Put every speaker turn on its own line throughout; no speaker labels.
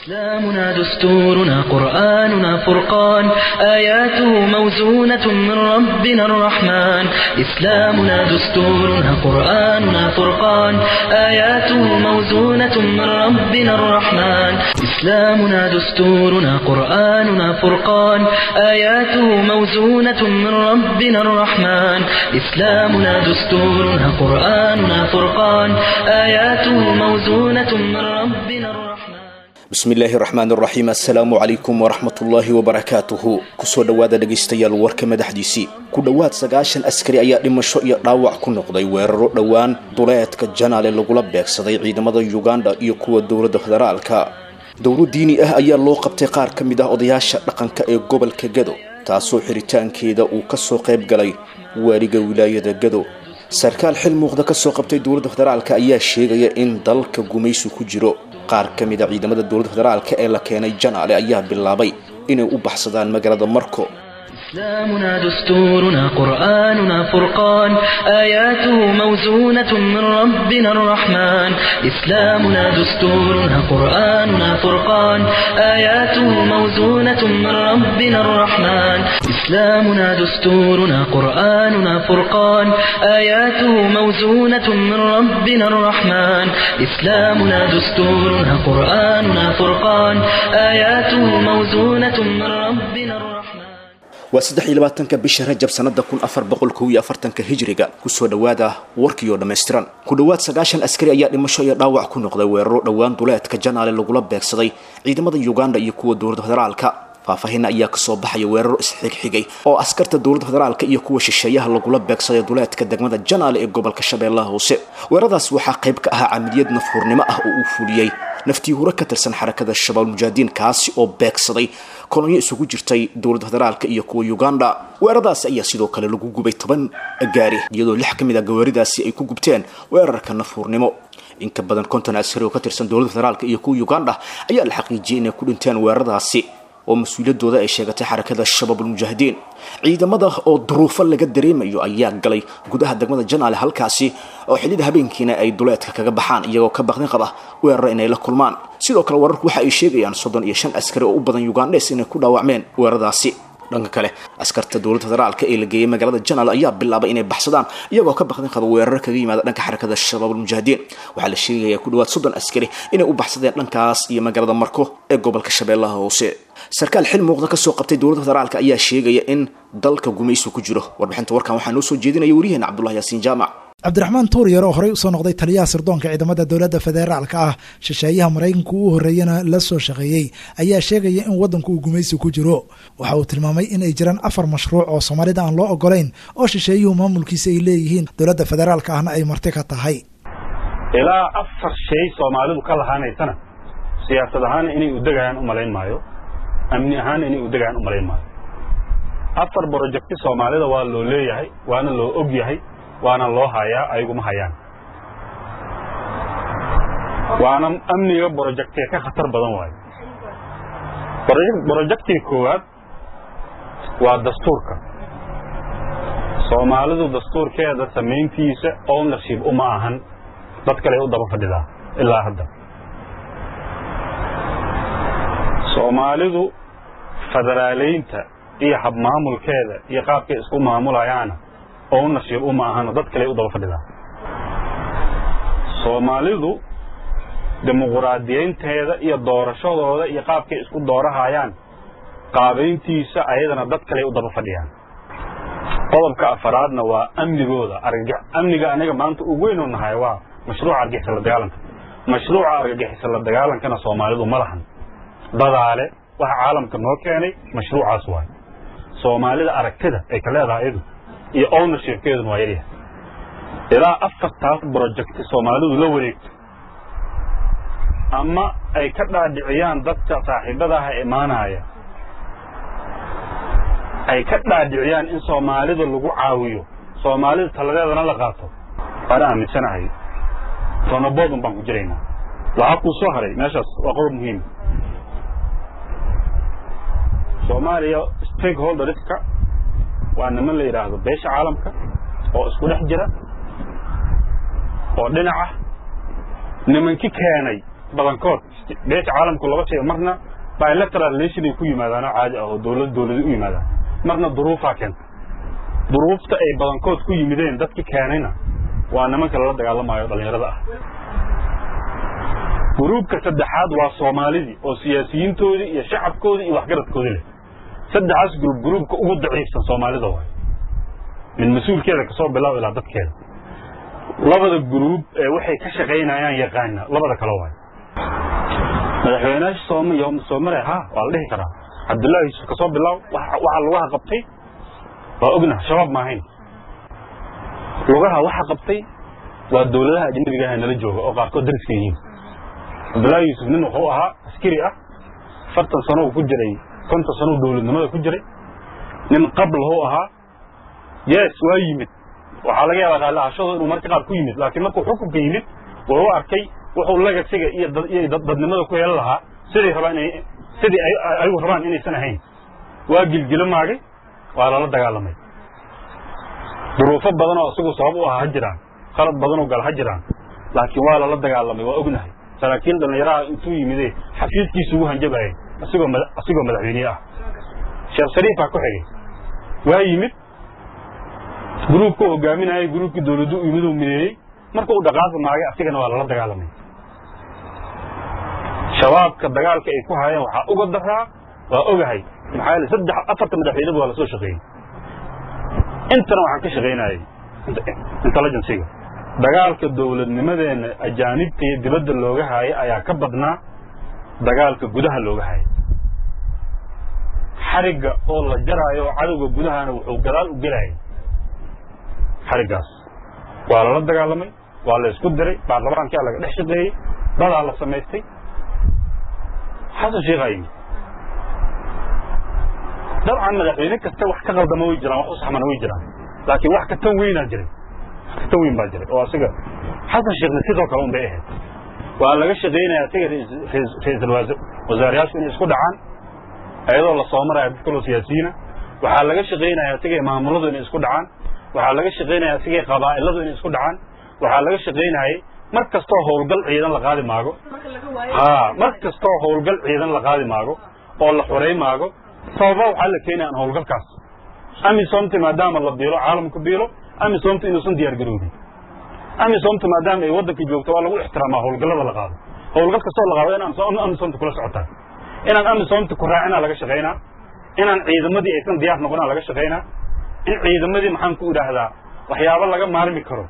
إسلامنا دستورنا قرآننا فرقان آياته موزونة من ربنا الرحمن إسلامنا دستورنا قرآننا فرقان آياته موزونة من ربنا الرحمن إسلامنا دستورنا قرآننا فرقان آياته موزونة من ربنا الرحمن إسلامنا دستورنا قرآننا فرقان آياته موزونة من ربنا الرحمن
bismi illaahi raxmaan raxiim assalaamu calaykum waraxmatullaahi wabarakaatuhu kusoo dhowaada dhegaystayaal warka madaxdiisii ku dhowaad sagaashan askari ayaa dhimasho iyo dhaawac ku noqday weeraro dhowaan duleedka janaale lagula beegsaday ciidamada yuganda iyo kuwa dowladda federaalka dowlo diini ah ayaa loo qabtay qaar ka mid ah odayaasha dhaqanka ee gobolka gado taasoo xiritaankeeda uu kasoo qayb galay waaliga wilaayada gado sarkaal xil muuqda kasoo qabtay dowladda federaalka ayaa sheegaya in dalka gumaysu ku jiro qaar ka mid a ciidamada dowladda federaalka ee la keenay janaale ayaa bilaabay inay u baxsadaan magaalada marko
إسلامنا دستورنا قرآننا فرقان آياته موزونة من ربنا الرحمن إسلامنا دستورنا قرآننا فرقان آياته موزونة من ربنا الرحمن إسلامنا دستورنا قرآننا فرقان آياته موزونة من ربنا الرحمن إسلامنا دستورنا قرآننا فرقان آياته موزونة من ربنا الرحمن
waa saddex iyo labaatanka bisha rajab sanada kun afar boqol kow iyo afartanka hijriga kusoo dhowaada warkii oo dhammaystiran ku dhowaad sagaashan askari ayaa dhimasho iyo dhaawac ku noqday weeraro dhowaan duleedka janaale lagula beegsaday ciidamada uganda iyo kuwa dowladda federaalka faahfaahin ayaa kasoo baxaya weeraro isxigxigay oo askarta dowladda federaalka iyo kuwa shisheeyaha lagula beegsaday duleedka degmada janaale ee gobolka shabeellaha hoose weeraradaas waxaa qayb ka ahaa camaliyad nafhuurnimo ah oo uu fuliyey naftii hore ka tirsan xarakada shabaab mujaahidiin kaasi oo beegsaday kolonyo isugu jirtay dowladda federaalka iyo kuwa uganda weeraradaasi ayaa sidoo kale lagu gubay toban gaari iyadoo lix ka mid a gawaaridaasi ay ku gubteen weerarka nafhuurnimo in ka badan konton askari oo ka tirsan dowladda federaalka iyo kuwa uganda ayaa la xaqiijiyay inay ku dhinteen weeraradaasi oo mas-uuliyadooda ay sheegatay xarakada shabaab almujaahidiin ciidamada oo duruufo laga dareemayo ayaa galay gudaha degmada janaale halkaasi oo xillida habeenkiina ay duleedka kaga baxaan iyagoo ka baqdin qaba weeraro inay la kulmaan sidoo kale wararku waxa ay sheegayaan soddon iyo shan askari oo u badan ugandhes inay ku dhaawacmeen weeraradaasi dhanka kale askarta dowladda federaalka ee la geeyay magaalada janaal ayaa bilaabay inay baxsadaan iyagoo ka baqdin qaba weeraro kaga yimaada dhanka xarakada shabaab almujaahidiin waxaa la sheegayaa ku dhawaad soddon askari inay u baxsadeen dhankaas iyo magaalada marko ee gobolka shabeellaha hoose sarkaal xil muuqda kasoo qabtay dowladda federaalka ayaa sheegaya in dalka gumaysu ku jiro warbixinta warkan waxaa noo soo jeedinaya wariyaheena cabdullahi yaasiin jaamac
cabdiraxmaan tuuryar oo horey usoo noqday taliyaha sirdoonka ciidamada dowladda federaalka ah shisheeyaha maraykanka uu horreeyana la soo shaqeeyey ayaa sheegaya in waddanku uu gumaysi ku jiro waxa uu tilmaamay in ay jiraan afar mashruuc oo soomaalida aan loo ogolayn oo shisheeyuhu maamulkiisa ay leeyihiin dowladda federaalka ahna ay marti ka tahay
ilaa afar shay soomaalidu ka lahaanaysana siyaasad ahaana inay udegayaan u malayn maayo amni ahaana inay udegayaan u malayn maayo afar brojecti soomaalida waa loo leeyahay waana loo og yahay waana loo hayaa ayaguma hayaan waana amniga brojectiga ka khatar badan waayo brojectiga koowaad waa dastuurka soomaalidu dastuurkeeda samayntiisa ownership uma ahan dad kale u daba fadhidaa ilaa hadda soomaalidu federaaleynta iyo habmaamulkeeda iyo qaabkay isku maamulayaana ownership uma ahano dad kale u daba fadhidaa soomaalidu dimuquraadiyeynteeda iyo doorashadooda iyo qaabkay isku doorahayaan qaabayntiisa ayadana dad kale u daba fadhiyaan qodobka afaraadna waa amnigooda amniga aniga maanta ugu weynoo nahay waa mashruuca argixisa la dagaalanka mashruuca argagixisa la dagaalankana soomaalidu ma lahan dadaale waxa caalamka noo keenay mashruucaas waay soomaalida aragtida ay ka leedahay iyadu iyo ownershipkeeduna waa yaryahay ilaa afartaas brojecti soomaalidu la wareegto ama ay ka dhaadhiciyaan dadka saaxiibadaha imaanaya ay ka dhaadhiciyaan in soomaalida lagu caawiyo soomaalida taladeedana la qaato waana aaminsanahay tonaboodun baan ku jiraynaa waxaa kuu soo haray meeshaas waa qodob muhiim soomaaliya stakeholderska waa niman la yidhaahdo beesha caalamka oo isku dhex jira oo dhinaca nimanki keenay badankood beesha caalamku laba shay marna bilateral relation ay ku yimaadaan oo caadi ah oo dowlad dowladi u yimaadaan marna duruufaa keenta duruufta ay badankood ku yimideen dadki keenayna waa nimanka lala dagaalamayo dhallinyarada ah gruubka saddexaad waa soomaalidii oo siyaasiyiintoodii iyo shacabkoodii iyo waxgaradkoodii leh saddexaas gruub gruubka ugu daciifsan soomaalida waay min mas-uulkeeda kasoo bilaab ilaa dadkeeda labada gruub ee waxay ka shaqaynayaan yaqaana labada kale waay madaxweynaha soom soomare ha waa la dhihi karaa cabdullaahi yuusuf kasoo bilaab waxa lugaha qabtay waa ognaha shabaab ma ahayn lugaha waxa qabtay waa dowladaha ajnabiga ah nala jooga oo qaarkood dariska yihiin cabdullaahi yuusuf nin wuxuu ahaa askari ah afartan sano ku jiray konton sano dowladnimada ku jiray nin qablahu ahaa yes waa yimid waxaa laga yaabaa raallahashadu inuu marka qaar ku yimid laakiin markuu xukunka yimid wuxuu arkay wuxuu lagasiga iyo iyo dadnimada ku yeelan lahaa siday rabaan inay sidii ayagu rabaan inaysan ahayn waa gilgilo maagay waa lala dagaalamay duruufo badan oo isagu sabab u ah ha jiraan qalad badan oo gal ha jiraan laakiin waa lala dagaalamay waa ognahay saraakiil dhallinyaraha intuu yimide xafiiskiisu ugu hanjabayay asigoo asigoo madaxweyniye ah sheekh shariifaa ku xigay waa yimid gruubka hogaaminayay gruubkii dowladdu u yimid uu mideeyey marka uu dhaqaaqa maagay asigana waa lala dagaalamay shabaabka dagaalka ay ku hayeen waxaa uga daraa waa ogahay maxaa yeele saddex afarta madaxweyneba waa lasoo shaqeeyey intana waxaan ka shaqaynayay intelligenciga dagaalka dowladnimadeenna ajaanibta iyo dibadda looga haayay ayaa ka badnaa dagaalka gudaha looga hayay xarigga oo la jaraayo oo cadowga gudahana wuxuu gadaal u gelayay xariggaas waa lala dagaalamay waa la isku diray baarlamaankaa laga dhex shaqeeyey dadaa la samaystay xasan sheekhaa yimid dabcan madaxweyne kasta wax ka qaldama way jiraan wax u saxmana way jiraan laakiin wax ka tan weynaa jiray wax ka tan weyn baa jiray oo asiga xasan sheekhna sidoo kale un bay ahayd waa laga shaqaynaya asiga ra-iisul wasaarayaashu inay isku dhacaan iyadoo la soo maraya dad kaloo siyaasiyiina waxaa laga shaqaynaya asiga maamuladu inay isku dhacaan waxaa laga shaqaynaya asiga qabaa'iladu inay isku dhacaan waxaa laga shaqaynayay mar kastoo howlgal ciidan la qaadi maago ha mar kastoo howlgal ciidan la qaadi maago oo la xurey maago sababa waxaa la keenaya aan howlgalkaas amisomta maadaama la biilo caalamku biilo amisomta inuusan diyaar garoobin amisomta maadaama ay waddanka joogto waa lagu ixtiraamaa howlgallada la qaado howlgal kastoo la qaado inaan amisomta kula socotaa inaan amisomta ku raacinaa laga shaqaynaa inaan ciidamadii aysan diyaar noqonaa laga shaqaynaa in ciidamadii maxaan ku idhaahdaa waxyaabo laga maarmi karo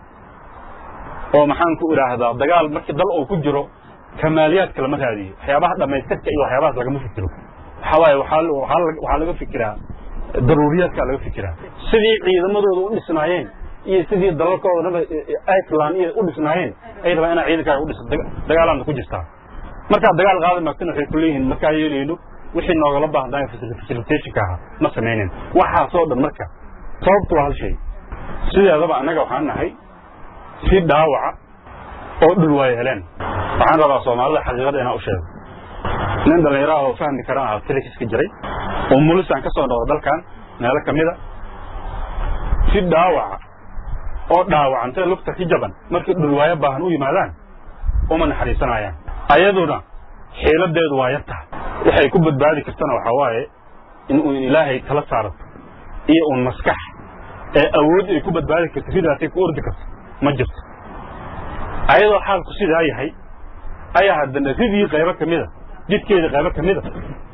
oo maxaan ku idhaahdaa dagaal markii dal uu ku jiro kamaaliyaadka lama raadiyo waxyaabaha dhammaystirka iyo waxyaabahaas lagama fikiro waxaa waaye waxaa laga fikiraa daruuriyaadkaa laga fikiraa sidii ciidamadooda u dhisnaayeen iyo sidii dalalkoodaba iceland iyo u dhisnaayeen ay rabaan inaa ciidankaaga u dhisa dagaalaadna ku jirtaa markaad dagaal qaadi maagtana waxay ku leeyihiin markaa yeelayno wixii noogala baahnaayo facilitationka ahaa ma samaynen waxaasoo dhan marka sababtu waa hal shay sideedaba annaga waxaan nahay si dhaawaca oo dhul waaya heleen waxaan rabaa soomaalida xaqiiqada inaan u sheego nin dhallinyaraha oo fahmi karaan aha tilixiska jiray oo mulisaan ka soo noqda dalkan meelo ka mida si dhaawaca oo dhaawacantay lugta ka jaban markii dhulwaayo baahan u yimaadaan uma naxariisanayaan ayaduna xiiladeedu waa yartaha waxay ku badbaadi kartana waxaa waaye in uun ilaahay tala saarato iyo uun maskax ee awood ay ku badbaadi karto sidaasay ku ordi karto ma jirto ayadoo xaalku sidaa yahay ayaa haddana ridii qaybo ka mida jidkeedii qaybo ka mida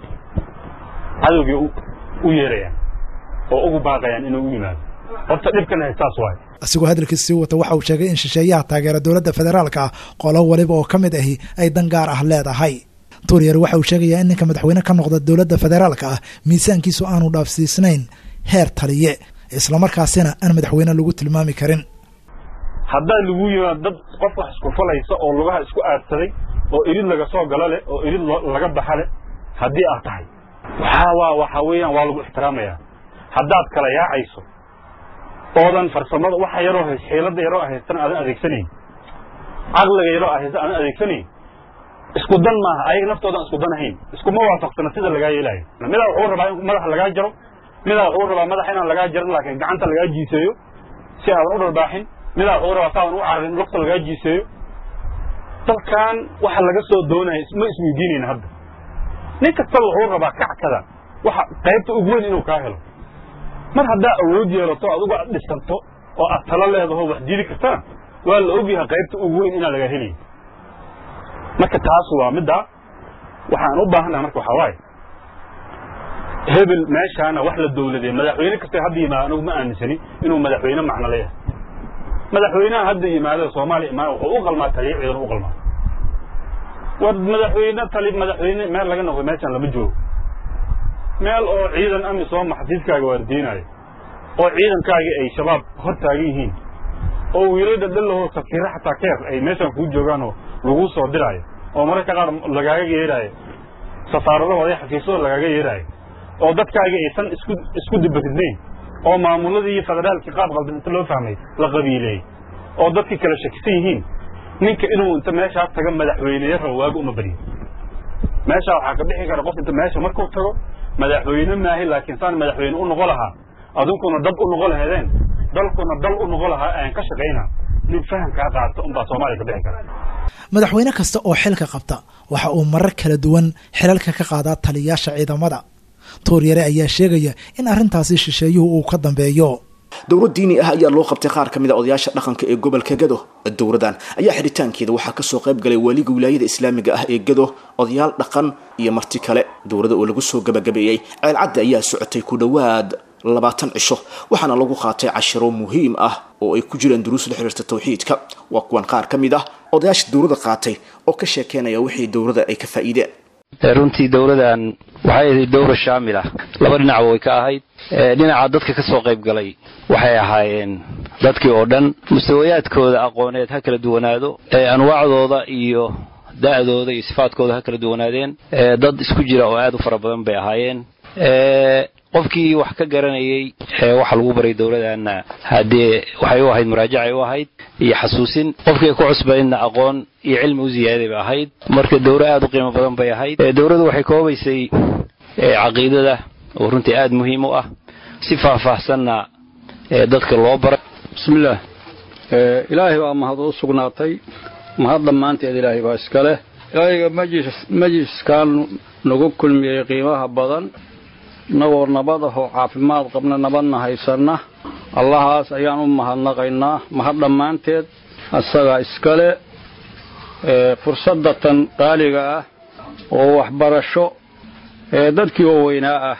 cadowgii u yeerayaan oo ugu baaqayaan inuu u yimaado horta dhibkan haystaas waaye
asigoo hadalkiisa sii wata waxa uu sheegay in shisheeyaha taageera dowladda federaalka ah qolo waliba oo ka mid ahi ay dan gaar ah leedahay tuuryar waxa uu sheegayaa in ninka madaxweyne ka noqda dowladda federaalka ah miisaankiisu aanu dhaafsiisnayn heer taliye islamarkaasina aan madaxweyne lagu tilmaami karin
haddaa lagu yimaado dad qof wax isku falaysa oo lugaha isku aadsaday oo irid laga soo galo leh oo irid laga baxa leh haddii aad tahay waxaa waa waxaa weeyaan waa lagu ixtiraamayaa haddaad kala yaacayso oodan farsamada waxa yaroo hays xiilada yaroo haystan aadan adeegsanayn caqliga yaroo haysta aadan adeegsanayn isku dan maaha ayaga naftoodan isku dan ahayn iskuma waafaqsana sida lagaa yeelaayo midaa wuxuu rabaa in madaxa lagaa jaro midaa wuxuu rabaa madaxa inaan lagaa jarin laakiin gacanta lagaa jiiseeyo si aadan u dharbaaxin midaa wuxuu rabaa saadan u cararin lugta lagaa jiiseeyo dalkan waxa laga soo doonaya ma isweydiinayna hadda nin kastaba wuxuu rabaa kackada waxa qaybta ugu weyn inuu kaa helo mar haddaa awood yeelato adugu aad dhisanto oo aad talo leedaho wax diidi kartana waa la ogyahay qaybta ugu weyn inaan lagaa helayn marka taas waa middaa waxaan u baahannaha marka waxaa waaye hebel meeshaana wax la dowladee madaxweyne kasta hadda yimaada anigu ma aaminsani inuu madaxweyne macno leeyahay madaxweynaha hadda yimaada soomaaliya imaana wuxuu u qalmaa taliya ciidan u qalmaa war madaxweyne tali madaxweyne meel laga noqdo meeshaan lama joogo meel oo ciidan amisom xafiiskaaga waardiinayo oo ciidankaagii ay shabaab hor taagan yihiin oo wiilay dhadhalahoo safiiro xataa keer ay meeshaan kuu joogaanoo laguu soo diraayo oo mararka qaar lagaaga yeeraayo safaaradahooda iyo xafiisadooda lagaaga yeeraayo oo dadkaagii aysan isku isku dibaridnayn oo maamuladii iyo federaalkii qaab qaldan inta loo fahmay la qabiileeyey oo dadkii kala shakisan yihiin ninka inuu inta meeshaas taga madaxweyneya rabo waaga uma baryo meeshaa waxaa ka bixi kara qof inta meesha markuu tago madaxweyne maahi laakiin saan madaxweyne u noqo lahaa adunkuna dad u noqo laheedeen dalkuna dal u noqo lahaa aan ka shaqayna nin fahamkaa qaato unbaa soomaaliya ka bixi kara
madaxweyne kasta oo xilka qabta waxa uu marar kala duwan xilalka ka qaadaa taliyaasha ciidamada tuuryare ayaa sheegaya in arrintaasi shisheeyuhu uu ka dambeeyo
dowlad diini ah ayaa loo qabtay qaar ka mid a odayaasha dhaqanka ee gobolka gado dowladan ayaa xidhitaankeeda waxaa kasoo qayb galay waaliga wilaayada islaamiga ah ee gado odayaal dhaqan iyo marti kale dowladda oo lagu soo gabagabeeyey ceelcadda ayaa socotay ku dhowaad labaatan cisho waxaana lagu qaatay cashiro muhiim ah oo ay ku jiraan duruus la xiriirta tawxiidka waa kuwan qaar ka mid ah odayaasha dowladda qaatay oo ka sheekeynaya wixii dowladda ay ka faa'iideen
runtii dowladan waxay ahayd dowra shaamil ah laba dhinacba way ka ahayd dhinaca dadka ka soo qayb galay waxay ahaayeen dadkii oo dhan mustawayaadkooda aqooneed ha kala duwanaado anwaacdooda iyo da'dooda iyo sifaadkooda ha kala duwanaadeen dad isku jira oo aad u fara badan bay ahaayeen qofkii wax ka garanayay waxa lagu baray dowladanna haddee waxay u ahayd muraajacay u ahayd iyo xasuusin qofkii ku cusbaydna aqoon iyo cilmi u ziyaaday bay ahayd marka dowro aad u qiimo badan bay ahayd dowladdu waxay koobaysay caqiidada oo runtii aad muhiim u ah si faahfaahsanna dadka loo baray
bismillaah ilaahay baa mahad u sugnaatay mahad dhammaanteed ilaahay baa iska leh ilaahayga majliskan nagu kulmiyey qiimaha badan innagoo nabad ahoo caafimaad qabna nabadna haysanna allahaas ayaan u mahadnaqaynaa mahad dhammaanteed asagaa iskale fursadda tan qaaliga ah oo waxbarasho ee dadkii waaweynaa ah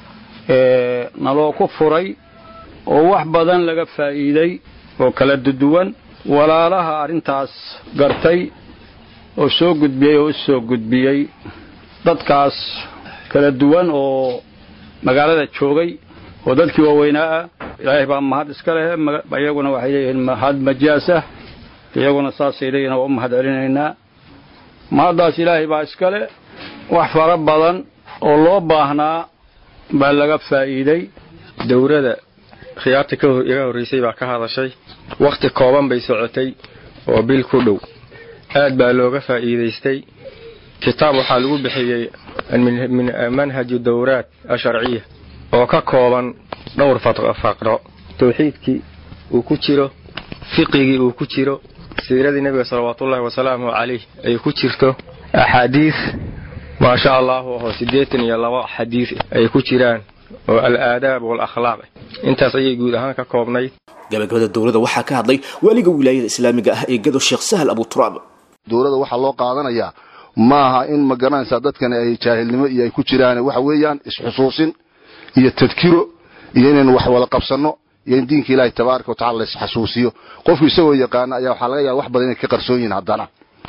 ee naloo ku furay oo wax badan laga faa'iiday oo kala duduwan walaalaha arrintaas gartay oo soo gudbiyey oo u soo gudbiyey dadkaas kala duwan oo magaalada joogay oo dadkii waaweynaa ah ilaahay baa mahad iska leh iyaguna waxay leeyihiin mahad majaasah iyaguna saasay leeyihin waa u mahad celinaynaa mahaddaas ilaahay baa iska leh wax fara badan oo loo baahnaa baa laga faa'iiday
dowladda khiyaarta iga horraysay baa ka hadashay wakhti kooban bay socotay oo bil ku dhow aad baa looga faa'iidaystay kitaab waxaa lagu bixiyey min manhaji dowraat asharciya oo ka kooban dhowr faqro tawxiidkii uu ku jiro fiqigii uu ku jiro siiradii nebiga salawaatuullahi wasalaamuhu calayh ay ku jirto axaadiis maasha allahu ahoo siddeetan iyo laba xadiis ay ku jiraan oo al-aadaab wal-akhlaaq intaas ayay guud ahaan ka koobnayd
gabagabada dowladda waxaa ka hadlay waaliga wilaayada islaamiga ah ee gado sheekh sahal abuturaab
dowladda waxaa loo qaadanayaa maaha in ma garanaysaa dadkani ay jaahilnimo iyo ay ku jiraan waxa weeyaan isxusuusin iyo tadkiro iyo inaynu wax wada qabsanno iyo in diinka ilaahay tabaaraka watacala la isxasuusiyo qofku isagoo yaqaana ayaa waxaa laga yaaba wax badan inay ka qarsoon yihiin haddana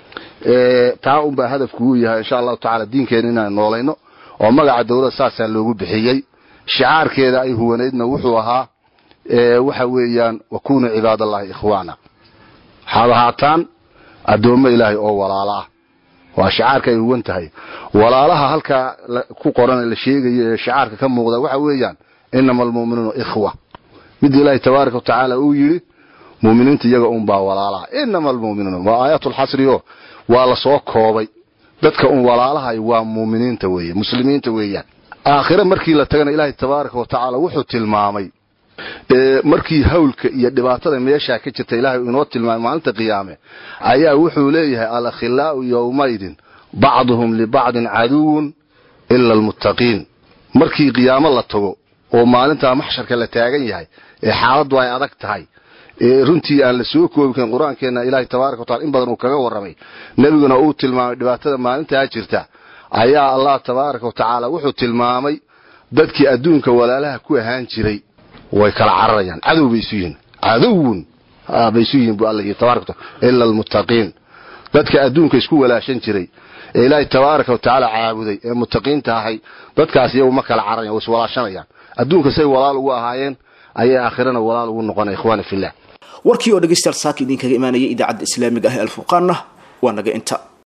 taa unbaa hadafku uu yahay insha allahu tacala diinkeena inaan noolayno oo magaca dowladda saasaa loogu bixiyey shicaarkeeda ay huwanaydna wuxuu ahaa waxa weeyaan wakunuu cibaadallahi ikhwaana waxaad ahaataan addoommo ilaahay oo walaala ah waa shicaarka ay huwan tahay walaalaha halkaa ku qoran la sheegayo ee shicaarka ka muuqda waxa weeyaan inama almu'minuuna ikhwa mid ilaahay tabaaraka wa tacaala uu yidhi mu'miniinta iyaga unbaa walaalaha inama almu'minuuna waa aayaatulxasri oo waa la soo koobay dadka un walaalahay waa mu'miniinta weeye muslimiinta weeyaan aakhire markii la tagana ilaahay tabaaraka wa tacaala wuxuu tilmaamay markii hawlka iyo dhibaatada meeshaa ka jirta ilaahay inoo tilmaamay maalinta qiyaame ayaa wuxuu leeyahay alakhilaa'u yowmaydin bacduhum libacdin caduwun ila almuttaqiin markii qiyaamo la tago oo maalintaa maxsharka la taagan yahay ee xaaladdu ay adag tahay ee runtii aan la soo koobi karin qur-aankeenna ilaahay tabaaraka watacala in badan uu kaga warramay nebiguna uu tilmaamay dhibaatada maalintaa jirta ayaa allah tabaaraka wa tacaala wuxuu tilmaamay dadkii adduunka walaalaha ku ahaan jiray way kala cararayaan cadow bay isu yihiin cadowun bay isu yihiin bu alla yidhi tabaraka wataala ila almuttaqiin dadka adduunka isku walaashan jiray ee ilaahay tabaaraka wa tacaala caabuday ee muttaqiinta ahay dadkaas iyagu ma kala cararayan way iswalaashanayaan adduunka say walaal ugu ahaayeen ayay aakhirana walaal ugu noqonaya ikhwaana fillah
warkii oo dhegaystayaal saaka idinkaga imaanayay idaacadda islaamiga ah ee alfurqaanna waa naga inta